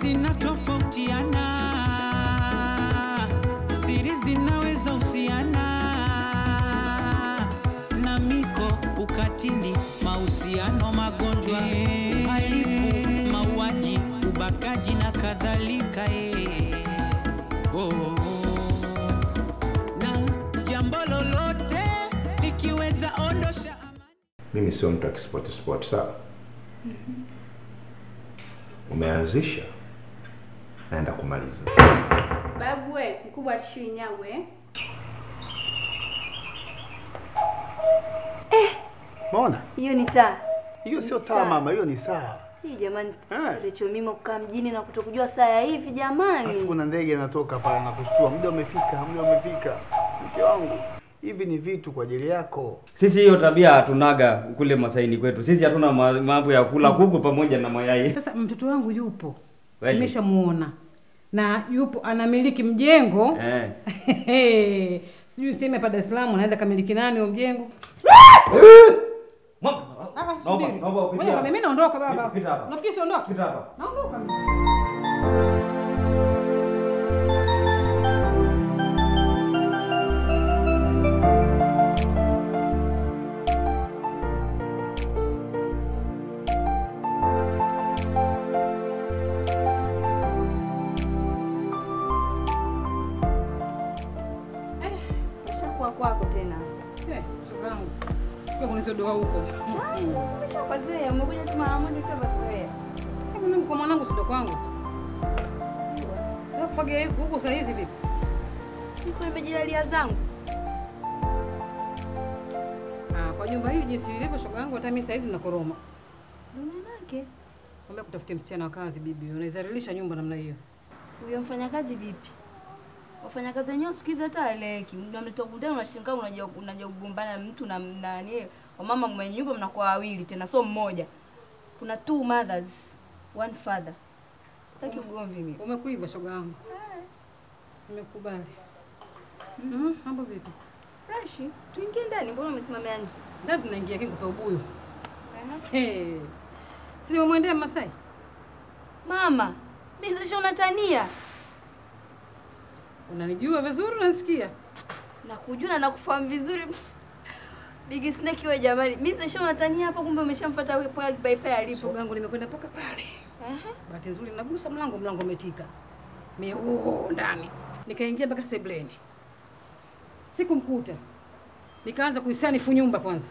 zinatofautiana, siri zinaweza husiana na miko, ukatili, mahusiano, magonjwa, uhalifu, mauaji, ubakaji na kadhalika. eh. Oh, oh, oh. Na jambo lolote likiweza ondosha amani Mimi sio mtu wa kispoti sport, sawa? Umeanzisha, naenda kumaliza. Babu we, mkubwa atishui nyagwe. Maona? Hiyo ni taa. Hiyo sio Ni taa saa. mama, hiyo ni saa. Hii jamani, Eh. Recho mima kukaa mjini na kutokujua saa ya hivi jamani. Alafu kuna ndege inatoka pale na kushtua, muda umefika, muda umefika. Mke wangu, hivi ni vitu kwa ajili yako. Sisi hiyo tabia hatunaga kule Masaini kwetu. Sisi hatuna ma- mambo ya kula kuku pamoja na mayai. Sasa mtoto wangu yupo, Kweli? nimeshamuona na yupo anamiliki mjengo Eh. sijui niseme hapa Dar es Salaam anaweza kamiliki nani huo mjengo? Mama, Ah, naomba- subiri. naomba upite Ngoja hapa. kwambia, mimi naondoka baba. Pita- pita hapa. Nafikiri siondoka. Pita hapa. Naondoka. Ushakuwa kwako tena. Eh, shogangu. Sio kunizodoa huko. Umeshapazoea, umekuja tu mara moja ushapazoea. Sasa mimi kwa mwanangu sio kwangu. Na kufagia huko saa hizi vipi? Niko nimejilalia zangu. Ah, kwa jumba hili jinsi lilivyo shogangu hata mimi saa hizi nakoroma. Ndio manake. Kwambia kutafutia msichana wa kazi bibi. Unaidhalilisha nyumba namna hiyo. Huyo mfanyakazi vipi? Wafanyakazi wenyewe siku hizi hata haeleweki. Mnamleta kundani unashangaa unaja unaja kugombana na mtu na na nani wamama mwenye nyumba mnakuwa wawili tena sio mmoja. Kuna two mothers, one father. Sitaki ugomvi mimi. Umekuiva shoga yangu. Nimekubali. Mhm, mambo vipi? Fresh. Tuingie ndani, mbona umesimamia nje? Ndani tunaingia kingu kwa ubuyu. Hey. Si nimemwendea Masai? Mama, mimi sasa unatania. Unanijua vizuri unanisikia? Nakujua na nakufahamu vizuri. Big Snake wewe jamani. Mimi sasa unatania hapa kumbe umeshamfuata wewe paka kipaipai alipo. Shoga yangu nimekwenda mpaka pale. Ehe. Bahati nzuri nagusa mlango, mlango umetika. Mimi oh, ndani. Nikaingia mpaka sebleni. Sikumkuta. Nikaanza kuisanifu nyumba kwanza.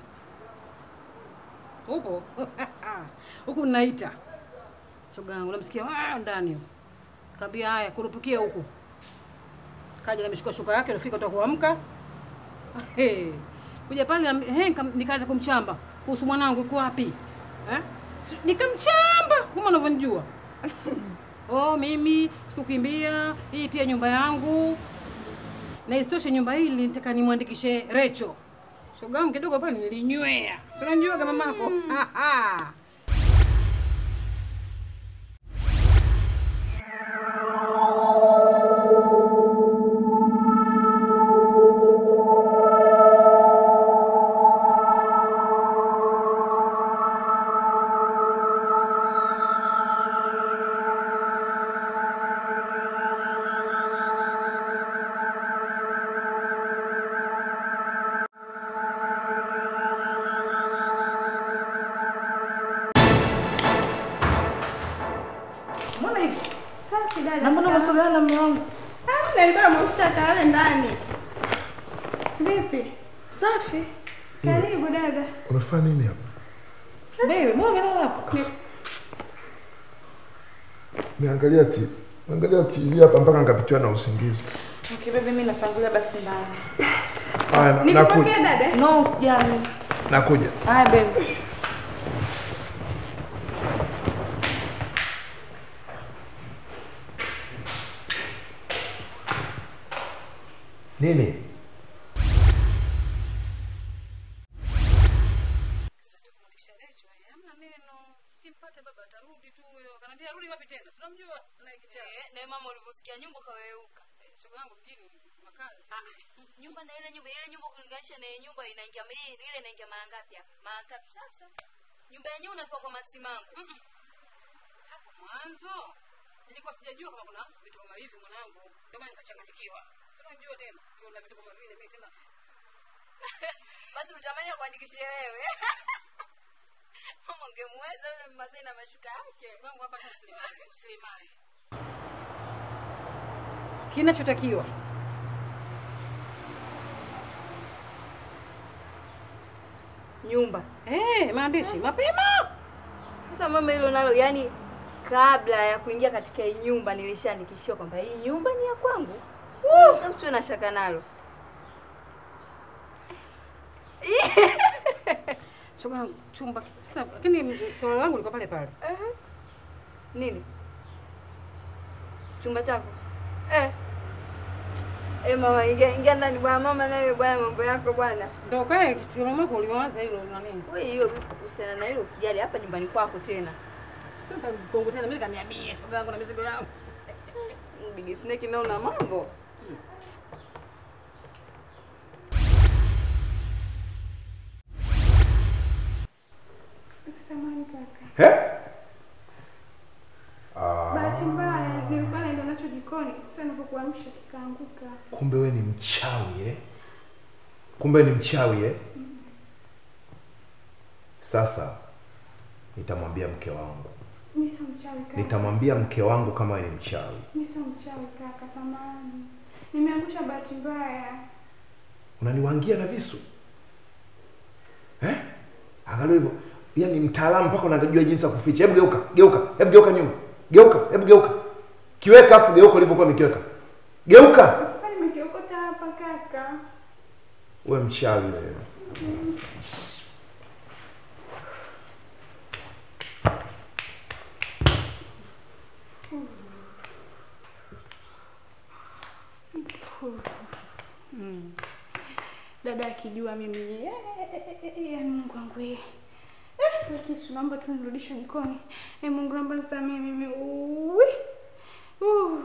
Upo? Huku naita. Shoga yangu namsikia ah ndani huko. Kaambia haya kurupukia huku. Kaja nameshika shuka yake alifika toka kuamka. Hey. Kuja pale na- he, nikam- nikaanza kumchamba kuhusu mwanangu yuko wapi? Eh? Si- Nikamchamba kama unavyonijua. oh, mimi sikukimbia, hii pia nyumba yangu. Na isitoshe nyumba hii nilitaka nimwandikishe Recho. Shoga yangu kidogo pale nilinywea. Si unajua kama mamako. Aha. Mbona hivi? Safi dada. Na mbona umesogea na mume wangu? Hamna, nilikuwa namwamsha kalale ndani. Vipi? Safi. Karibu dada. Unafanya nini hapa? Baby, mbona umelala hapo? Niangalia TV. Niangalia TV hapa mpaka nikapitiwa na usingizi. Okay, baby, mimi natangulia basi ndani. Haya, na- Nikupokea nakuja. dada? No, usijali. Nakuja. Haya, baby. Nini? Eh, na mama ulivyosikia nyumba kaweuka. Shoga yangu mjini makazi. Nyumba na ile nyumba, ile nyumba kulinganisha na ile nyumba inaingia hii ile inaingia mara ngapi hapa? Mara tatu sasa. Nyumba yenyewe unatoa kwa masimango. Hapo mwanzo Nilikuwa sijajua kama kuna vitu kama hivi mwanangu. Ndio maana nikachanganyikiwa. Sasa unajua tena, ukiona vitu kama vile mimi tena Basi utamani kuandikishie wewe. Mama ungemweza yule Mmasai na mashuka yake. wangu hapa tu Sulemani, Sulemani. Kinachotakiwa Nyumba. eh, maandishi mapema. Sasa mama, hilo nalo yani, kabla ya kuingia katika hii nyumba nilishaandikishiwa kwamba hii nyumba ni ya kwangu. Woo! Usiwe na shaka nalo. Shoga chumba sasa, lakini swala langu liko pale pale. Ehe. Nini? Chumba chako? Eh. Eh, mama ingia ingia ndani bwana mama nawe bwana mambo yako bwana. Ndio kae kichwa mwako uliwaza hilo na nini? Wewe hiyo kuhusiana na hilo usijali hapa nyumbani kwako tena. Sasa kongo tena mimi kaniambia shoga yangu na mizigo yangu. Big Snake nao na mambo. Samahani kaka. He? Bahati mbaya nilikuwa naenda nacho jikoni, sasa nilipokuamsha kikaanguka. Kumbe we ni mchawi eh? Kumbe ni mchawi eh? Sasa nitamwambia mke wangu, Mimi sio mchawi kaka. nitamwambia mke wangu kama we ni mchawi. Mimi sio mchawi kaka, samahani. Nimeangusha bahati mbaya. Unaniwangia na visu eh? Angalia hivyo, yaani mtaalamu mpaka unajua jinsi ya kuficha. Hebu geuka, geuka, hebu geuka nyuma, geuka, hebu geuka, kiweka afu geuka ulivyokuwa umekiweka, geuka. Sasa nimekiokota hapa kaka. Wewe mchawi wewe. Dada akijua mimi eh, eh, eh, eh, eh, yaani Mungu wangu eh. Eh, wewe kisu naomba tu nirudishe jikoni. Eh, Mungu naomba nisamehe mimi. Uwi. Uh.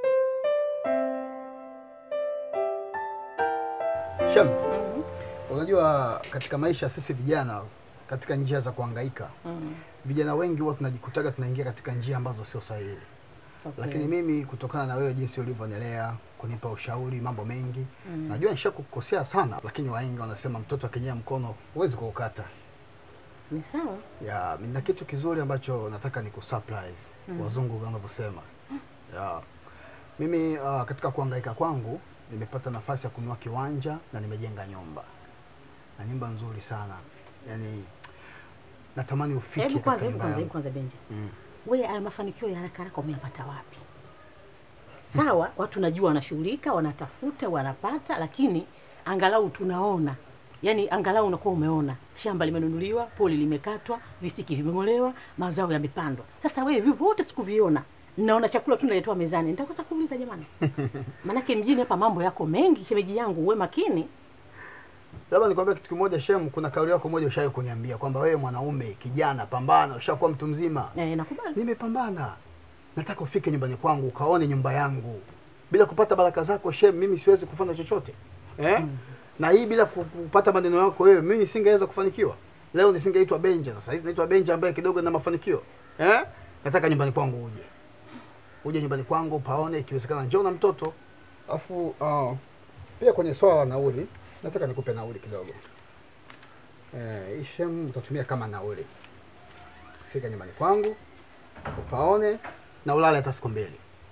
Shem, unajua katika maisha sisi vijana katika njia za kuhangaika vijana wengi huwa tunajikutaga tunaingia katika njia ambazo sio sahihi. Okay. Lakini mimi kutokana na wewe jinsi ulivyonilea, kunipa ushauri mambo mengi, najua nishakukosea sana, lakini wahenga wanasema mtoto akinyea mkono huwezi kuukata. Ni sawa. Ya, na kitu kizuri ambacho nataka ni kusurprise wazungu wanavyosema. Ya, mimi uh, katika kuhangaika kwangu nimepata nafasi ya kununua kiwanja na nimejenga nyumba na nyumba nzuri sana, yaani natamani ufike Hebu kwanza, katika hebu nyumba kwanza, hebu yangu. kwanza Benja. Mm. Wewe haya mafanikio ya haraka haraka umeyapata wapi? Sawa, watu najua wanashughulika, wanatafuta, wanapata, lakini angalau tunaona, yaani angalau unakuwa umeona shamba limenunuliwa, poli limekatwa, visiki vimeng'olewa, mazao yamepandwa. Sasa wewe vipi wote sikuviona? Naona chakula tu naletewa mezani. Nitakosa kuuliza jamani. Manake mjini hapa mambo yako mengi, shemeji yangu, uwe makini. Labda nikwambia kitu kimoja Shem, kuna kauli yako moja ushawahi kuniambia kwamba wewe mwanaume kijana, pambana, ushakuwa mtu mzima. Eh, nakubali. Nimepambana, nataka ufike nyumbani kwangu ukaone nyumba yangu. Bila kupata baraka zako Shem, mimi siwezi kufanya chochote eh? Na hii bila ku- kupata maneno yako wewe, mimi nisingeweza kufanikiwa. Leo nisingeitwa Benja, sasa hivi naitwa Benja ambaye kidogo na mafanikio eh? Nataka nyumbani kwangu uje, uje nyumbani kwangu paone, ikiwezekana njoo na mtoto. Alafu uh, pia kwenye swala la nauli, nataka nikupe nauli kidogo eh, hii Shem utatumia kama nauli. Fika nyumbani kwangu upaone na ulale hata siku mbili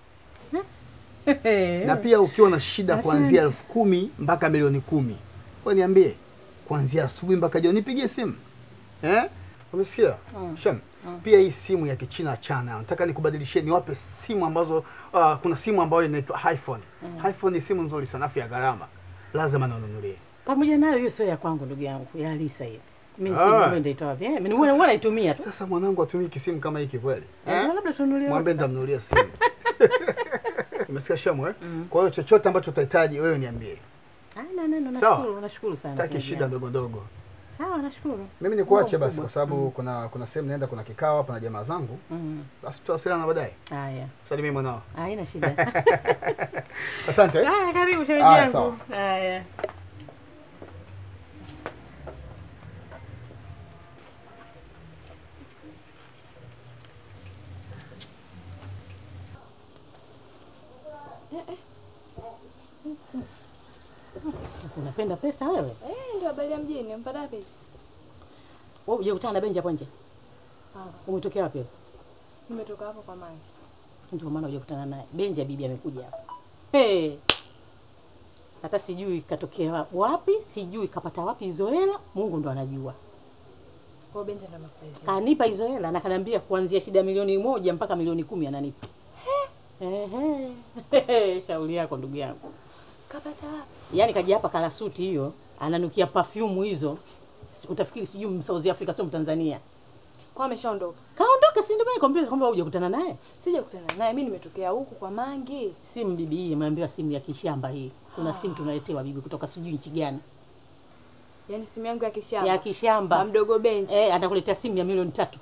na pia ukiwa na shida kuanzia elfu kumi mpaka milioni kumi we niambie kuanzia asubuhi mpaka jioni nipigie simu eh? umesikia Shem pia hii simu ya kichina chana nataka nikubadilishie niwape simu ambazo uh, kuna simu ambayo inaitwa iphone iphone ni simu nzuri sana afu ya gharama lazima nanunulie Pamoja nayo hiyo sio ya kwangu ndugu yangu, ya Alisa hiyo. Mimi Ah. si mimi ndio wapi? Eh, mimi huwa naitumia tu. sasa mwanangu atumii kisimu kama hiki kweli Eh, labda tununulie mwambie wote sasa. nitamnunulia simu umesikia Shemu eh? kwa hiyo chochote ambacho utahitaji wewe niambie Ah, na neno Sawa. nashukuru, nashukuru sana. sitaki shemeji shida yangu. ndogo ndogo Sawa, nashukuru. mimi nikuache Mungu basi kwa mkubwa. sababu kuna kuna sehemu naenda kuna kikao hapa na jamaa zangu Mm. basi tutawasiliana baadaye Haya. salimie mwanao Haina shida. asante eh? Haya, karibu shemeji Haya, yangu. sawa. Haya. Unapenda pesa wewe? Eh, ndio habari ya mjini. Umpata wapi? Wewe hujakutana na Benji hapo nje? Umetokea wapi? wewe? Nimetoka hapo kwa Mange. Ndio maana hujakutana naye. Benji ya bibi amekuja hapa. Hey. Hata sijui katokea wapi, sijui kapata wapi hizo hela, Mungu ndo anajua. Kwa hiyo Benja ndo amekupelezea. Kanipa hizo hela na kaniambia kuanzia shida milioni moja mpaka milioni kumi ananipa. Ehe. Shauri yako ndugu yangu. Kapata wapi? Yaani kaja hapa kala suti hiyo, ananukia perfume hizo. Si- Utafikiri sijui Msouth Africa sio Mtanzania. Kwa ameshaondoka. Kaondoka si ndio maana nikwambia kwamba hujakutana naye? Sijakutana naye. Mimi nimetokea huku kwa Mange. Simu bibi hii imeambiwa simu ya kishamba hii. Kuna simu tunaletewa bibi kutoka sijui nchi gani. Yaani simu yangu ya kishamba. Ya kishamba. Kwa mdogo Benji. Eh, atakuletea simu ya milioni tatu.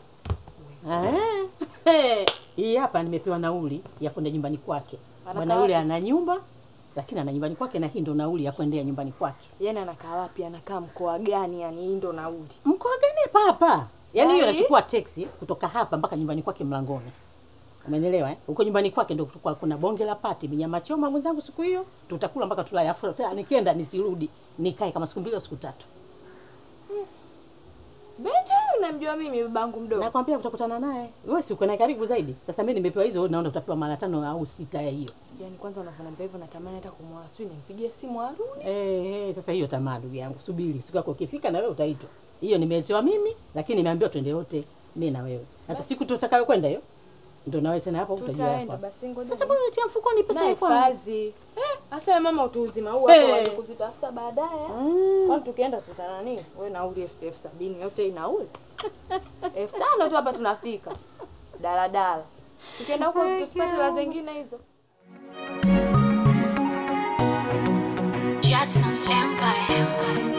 Eh, hii hapa nimepewa nauli ya kwenda nyumbani kwake. Anakaa Bwana yule wapi? ana nyumba lakini ana nyumbani kwake na hii ndo nauli ya kuendea nyumbani kwake. Yaani anakaa wapi? Anakaa mkoa gani? Yaani hii ndo nauli. Mkoa gani hapa hapa? Yaani hiyo Ai. anachukua teksi kutoka hapa mpaka nyumbani kwake mlangoni. Umenielewa eh? Huko nyumbani kwake ndio kutakuwa kuna bonge la pati, minyama choma mwenzangu siku hiyo, tutakula mpaka tulale. Afu tena nikienda nisirudi, nikae kama siku mbili au siku tatu. Benja huyu unamjua mimi babangu mdogo. Nakwambia utakutana naye. Wewe si uko naye karibu zaidi. Sasa mimi nimepewa hizo, wewe naona utapewa mara tano au sita ya hiyo. Yaani kwanza unavyoniambia hivyo natamani hata kumwoa. Sijui nimpigie simu arudi. Eh, eh, sasa hiyo tamaa ndugu yangu. Subiri siku yako ikifika na wewe utaitwa. Hiyo nimeletewa mimi, lakini nimeambiwa twende wote mimi na wewe. Sasa siku tutakayo kwenda hiyo ndio na wewe tena hapo utajua Tutaenda hapa. basi ngoja. Sasa mbona unatia mfukoni pesa na yako? hifadhi. Eh, hasa wewe mama utu uzima huu hapo Eh. waje kuzitafuta baadaye. Kwani tukienda sutana nini? Wewe nauli elfu elfu sabini yote hii nauli. elfu tano tu hapa tunafika. Daladala. Tukienda huko tusipate la zingine hizo. Jason's Empire.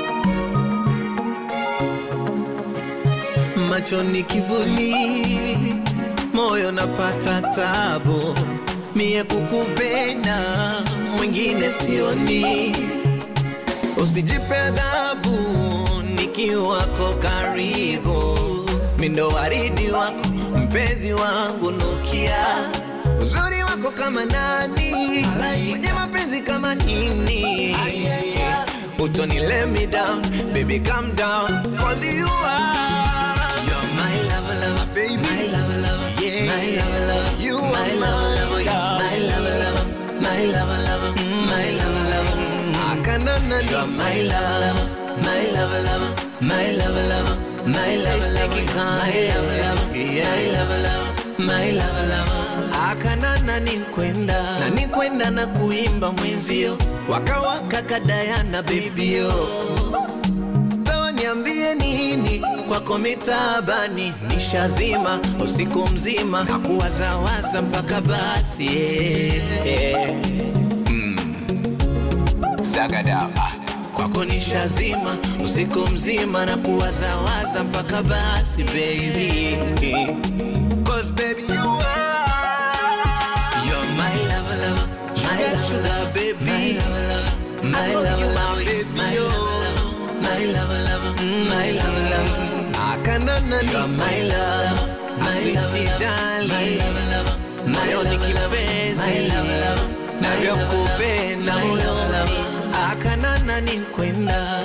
machoni kivuli, moyo napata tabu, mie kukupenda mwingine sioni, usijipe adhabu nikiwako karibu, mindo waridi wako mpenzi wangu nukia uzuri wako kama nani, mwenye mapenzi kama nini Utoni let me down, baby calm down, cause you are You're my lover, lover, baby My lover, lover, yeah My lover, lover, you are my lover, lover, yeah My lover, lover, my lover, lover, mm, my lover, lover I cannot You're my lover, my lover, lover, my lover, lover My lover, lover, my lover, lover, yeah My lover, lover, my lover, lover akanana ni kwenda na ni kwenda na kuimba mwenzio wakawaka kadayana bebio sawa niambie nini kwako mitabani nishazima usiku mzima na kuwazawaza mpaka basi yeah, yeah. Mm. Zagadaba kwako nishazima usiku mzima na kuwazawaza mpaka basi baby Cause baby you are You're my lover lover My sugar baby My lover lover My lover lover baby My lover lover My lover lover My lover lover Akanana You're my lover My lover darling My lover lover Moyo ni kipenzi My lover lover Navyokupenda moyo Akanana ni kwenda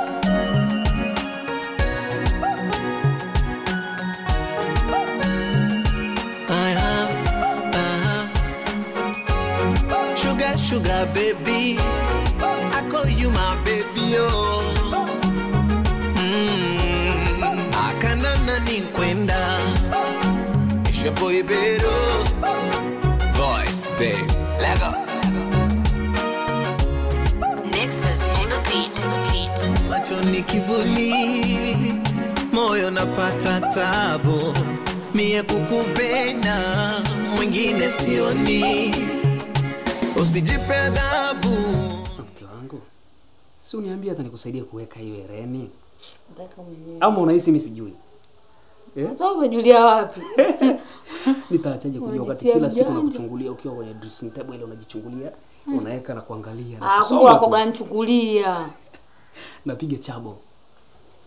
Uh-huh, uh-huh. Sugar, sugar, baby. I call you my baby, oh. Mm, akanana ni kwenda. It's your boy, Beto. Voice, babe. Lego. Nexus on the beat. macho ni kivuli, moyo napata tabu, mie kukupenda mwingine sioni, usijipe adhabu. Mke wangu, si uniambia hata nikusaidia kuweka hiyo hereni, ama unahisi mimi sijui? Eh? Sasa umejulia wapi? Nitaachaje kujua wakati Unajitia kila siku mjanja. nakuchungulia ukiwa kwenye dressing table ile unajichungulia, Hmm. unaweka na kuangalia na Ah, kusoma kumbe tu. wako ganichukulia. napiga chabo.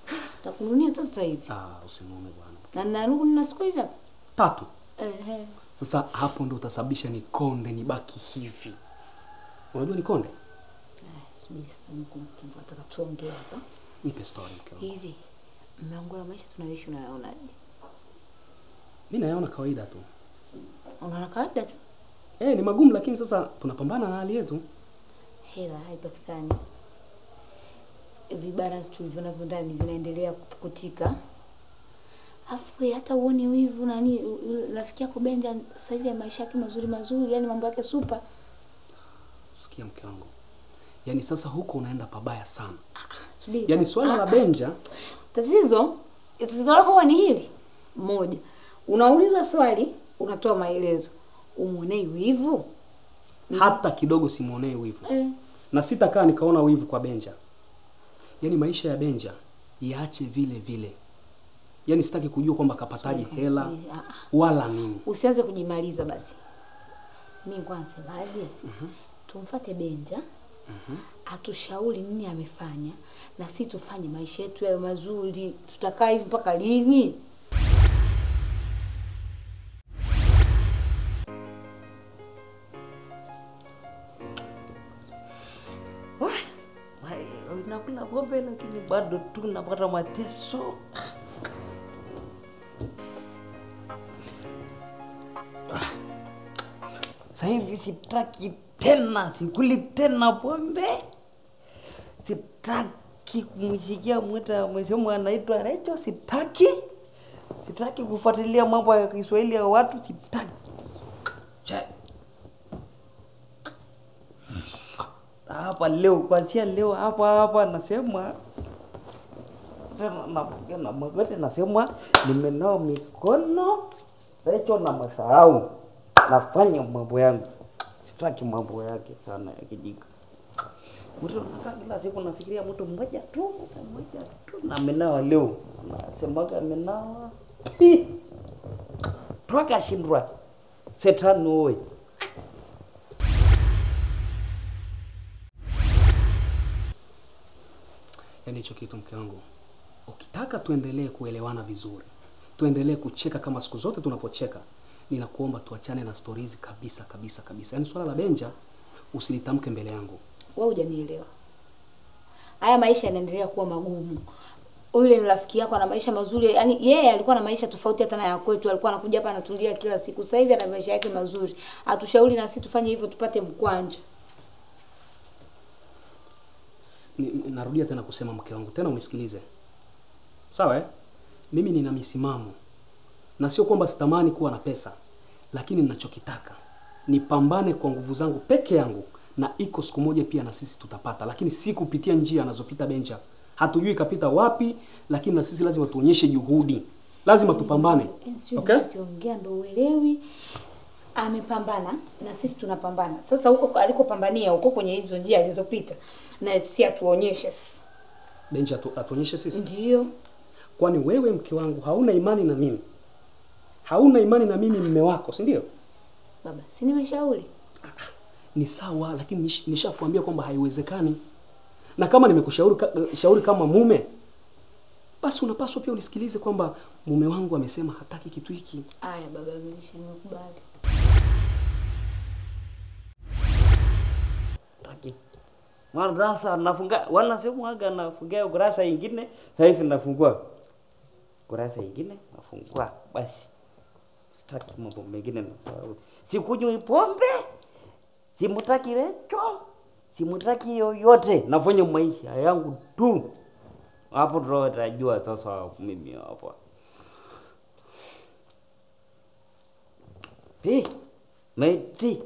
Takununia sasa hivi. Ah, usimume bwana. Na narudi na siku hizo. Tatu. Ehe. Sasa hapo ndo utasababisha nikonde nibaki hivi. Unajua nikonde? Subiri sasa mkumkumbu, nataka tuongee hapa. Nipe story mke wangu. Hivi mmeangu ya maisha tunayoishi unayaonaje? Mimi nayaona kawaida tu. Unaona kawaida tu, Eh, ni magumu lakini sasa tunapambana na hali yetu. hela haipatikani, vibalance tulivyo navyo ndani vinaendelea kupukutika. Afu wewe hata uone wivu nani, u- u- rafiki yako Benja sasa hivi maisha yake mazuri mazuri, yani mambo yake super. Sikia mke wangu. Yaani sasa huko unaenda pabaya sana. Subiri. Yaani kwanza. swala la Ah, ah. Benja Tatizo tatizo lako huwa ni hili moja, unaulizwa swali unatoa maelezo, umwonei wivu hata kidogo simuonee wivu. eh. Na sitakaa nikaona wivu kwa Benja. Yaani maisha ya Benja yaache vile vile. Yaani sitaki kujua kwamba kapataje Subiri, hela subiri. Ah, ah. wala nini. Usianze kujimaliza basi. Mi kwa nasemaje, tumfate Benja atushauri nini amefanya, na si tufanye maisha yetu yawe mazuri. Tutakaa hivi mpaka lini? nakula pombe lakini bado tu napata mateso. Sasa hivi sitaki tena, sikuli tena pombe, sitaki kumsikia mwita msemo anaitwa Recho, sitaki, sitaki kufuatilia mambo ya Kiswahili ya watu, sitaki. Che. hapa leo, kuanzia leo hapa hapa nasema tena napiga na magoti, nasema nimenawa mikono, Recho na masahau, nafanya mambo yangu, sitaki mambo yake sana ya kijika. Mtu anakaa kila siku nafikiria mtu mmoja tu, mtu mmoja tu, na amenawa leo, nasemaga amenawa Hi! toka shindwa setani oye. Yaani hicho kitu mke wangu, ukitaka tuendelee kuelewana vizuri, tuendelee kucheka kama siku zote tunapocheka, ninakuomba tuachane na stori hizi kabisa kabisa kabisa. Yaani swala la Benja usilitamke mbele yangu. Wewe hujanielewa. Haya maisha yanaendelea kuwa magumu. Yule ni rafiki yako ana maisha mazuri, yaani yeye alikuwa na maisha tofauti hata na ya kwetu. Alikuwa anakuja hapa anatulia kila siku. Sasa hivi ana maisha yake mazuri. Atushauri na sisi tufanye hivyo tupate mkwanja. Ni- ni- Narudia tena kusema mke wangu, tena unisikilize, sawa eh? Mimi nina misimamo na sio kwamba sitamani kuwa na pesa, lakini ninachokitaka nipambane kwa nguvu zangu peke yangu, na iko siku moja pia na sisi tutapata, lakini si kupitia njia anazopita Benja. Hatujui kapita wapi, lakini na sisi lazima tuonyeshe juhudi, lazima tupambane. Sio Okay? ukiongea ndo uelewi. Amepambana na sisi tunapambana. Sasa huko alikopambania huko kwenye hizo njia alizopita na si atuonyeshe sasa. Benja atu, atuonyeshe sisi. Ndio. Kwani wewe mke wangu hauna imani na mimi? Hauna imani na mimi mme wako, si ndio? Baba, si nimeshauri. ni sawa, lakini nish- nishakwambia kwamba haiwezekani, na kama nimekushauri ka, shauri kama mume, basi unapaswa pia unisikilize kwamba mume wangu amesema hataki kitu hiki. Aya baba, nilisha nimekubali. Taki. Madrasa nafunga wanasemaga nafungia kurasa ingine, sasa hivi nafungua kurasa ingine nafungua basi. Sitaki mambo mengine nasahau. Sikunywi pombe, simutaki Recho, simutaki yoyote, nafanya maisha yangu tu. Hapo ndo utajua sasa mimi hapa. Pi, meti,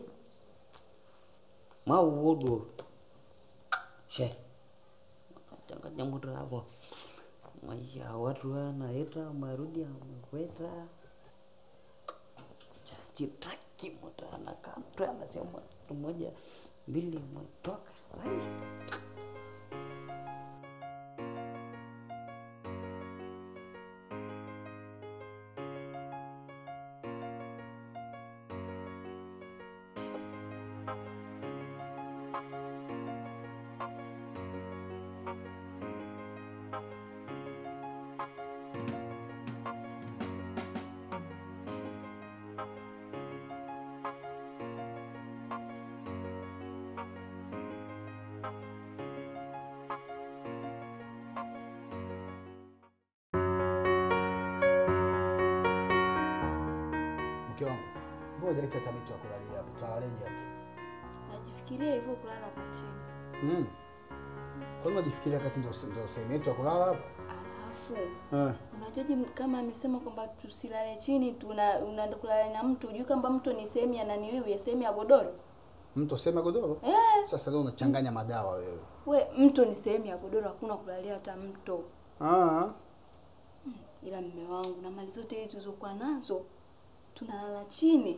maudu. She, changanya muda hapo. Maisha ya watu wanaita marudi amekweta. Chitaki mtu anakaa mtu anasema mtu moja mbili umetoka. Ai. Ngoja leta hata mito ya kulalia hapa. Tutawaleje hapa? Najifikiria hivyo kulala hapa chini. Mm. Kwa nini unajifikiria wakati ndio ndio sehemu yetu ya kulala hapa? Alafu Eh. unajuaje m- kama amesema kwamba tusilale chini tuna unaenda kulala na mtu, hujui kwamba mtu ni sehemu ya naniliu ya sehemu ya godoro? Mtu sema godoro? Eh, Sasa leo unachanganya madawa wewe. we mto ni sehemu ya godoro, hakuna kulalia hata mto. Ah. Ila mme wangu na mali zote hizi tulizokuwa nazo tunalala chini.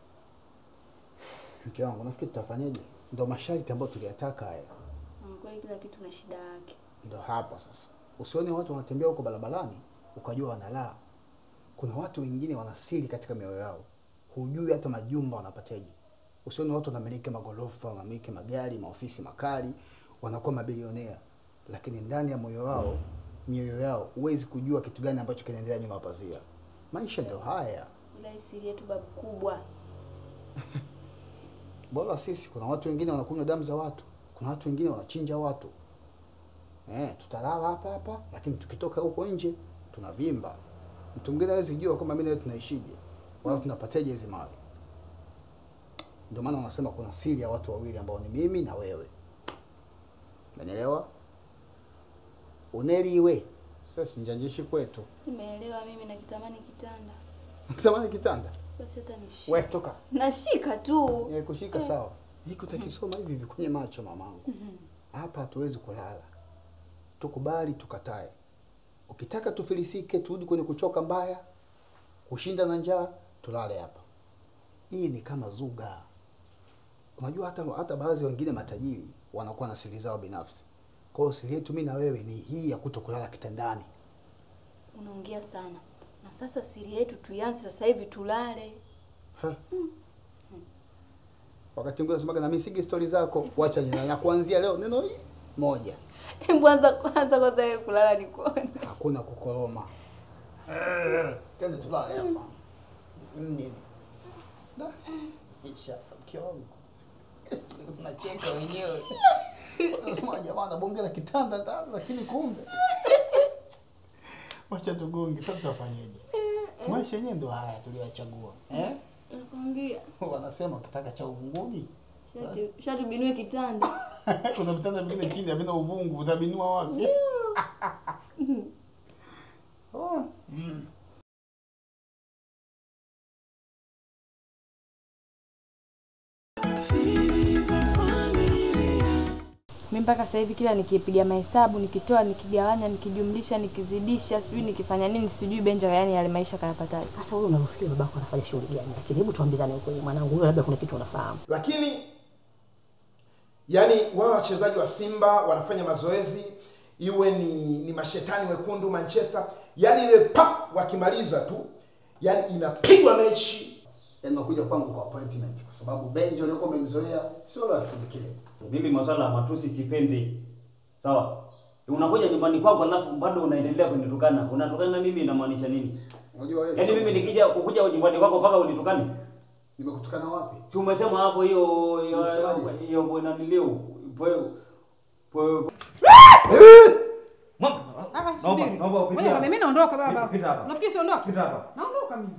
Mke wangu, nafikiri tutafanyaje? Ndio masharti ambayo tuliyataka haya. Na kweli kila kitu na shida yake. Ndio hapa sasa. Usione watu wanatembea huko barabarani ukajua wanalaa. Kuna watu wengine wana siri katika mioyo yao. Hujui hata majumba wanapateje. Usione watu wanamiliki magorofa, wanamiliki magari, maofisi makali, wanakuwa mabilionea, lakini ndani ya moyo wao, mioyo yao, huwezi kujua kitu gani ambacho kinaendelea nyuma ya pazia. Maisha ndio haya. Ila hii siri yetu babu kubwa. Bora sisi, kuna watu wengine wanakunywa damu za watu, kuna watu wengine wanachinja watu. Eh, tutalala hapa hapa, lakini tukitoka huko nje tunavimba. Mtu mwingine hawezi jua kwamba mimi na wewe tunaishije, wala tunapateje hizi mali. Ndio maana wanasema kuna siri ya watu wawili ambao ni mimi na wewe. Unanielewa? Uneliwe. Sasa njanjishi kwetu. Nimeelewa mimi na kitamani kitanda. Samani kitanda. Basi hata nishike. We toka. Nashika tu. Eh, kushika sawa. Hiki utakisoma hivi hivi kwenye macho mamangu. Hapa hatuwezi kulala. Tukubali tukatae. Ukitaka tufilisike, turudi kwenye kuchoka mbaya, kushinda na njaa, tulale hapa. Hii ni kama zuga. Unajua hata hata baadhi ya wengine matajiri wanakuwa na siri zao binafsi. Kwa hiyo siri yetu mimi na wewe ni hii ya kuto kulala kitandani. Unaongea sana. Na sasa siri yetu tuianze sasa hivi tulale. Wakati mwingine unasemaga na mimi sigi stori zako, wacha nina na kuanzia leo neno hii moja. Kwanza kwanza kwanza wewe kulala ni kuone. Hakuna kukoroma. Twende tulale hapa. Nini? Da. Isha mke wangu. Unacheka wenyewe. Unasema jamaa anabongera kitanda ndani lakini kumbe. Wacha tugonge sasa tutafanyaje? Maisha yenyewe ndo haya tuliyachagua. Eh? Nakwambia. Wanasema ukitaka cha uvunguni Shati shati binue kitanda. kuna vitanda vingine chini havina uvungu, utabinua wapi? Oh. Mm. Mimi mpaka sasa hivi kila nikipiga mahesabu, nikitoa, nikigawanya, nikijumlisha, nikizidisha, sijui nikifanya nini, sijui Benja yani yale maisha kayapataje. Sasa wewe unafikiri babako anafanya shughuli gani? Lakini hebu tuambizane ukweli mwanangu, wewe labda kuna kitu unafahamu. lakini yani wao wachezaji wa Simba wanafanya mazoezi, iwe ni, ni mashetani wekundu Manchester, yani ile pap wakimaliza tu, yani inapigwa mechi Yaani unakuja kwangu kwa appointment kwa sababu Benjo uliokuwa umemzoea sio la kipindi kile. Mimi maswala ya matusi sipendi. Sawa? Unakuja nyumbani kwako alafu bado unaendelea kunitukana. Unatukana na mimi inamaanisha nini? Unajua wewe Yaani sio- mimi nikija kukuja nyumbani kwako mpaka unitukane? Nimekutukana wapi? Si umesema hapo hiyo hiyo Umesemaje? hiyo bwana nilio. Po po Mama, Ah, naomba subiri. naomba upite. Ngoja kwambie, mimi naondoka baba. Pita- Pita hapa. Unafikiri siondoka? Pita hapa. Naondoka mimi.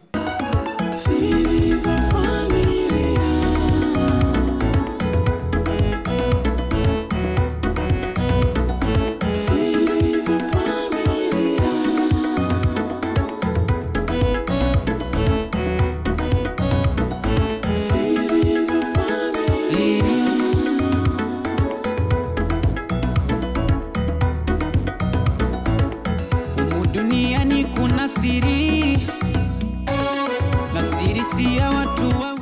Humu duniani kuna siri na siri si ya watu wa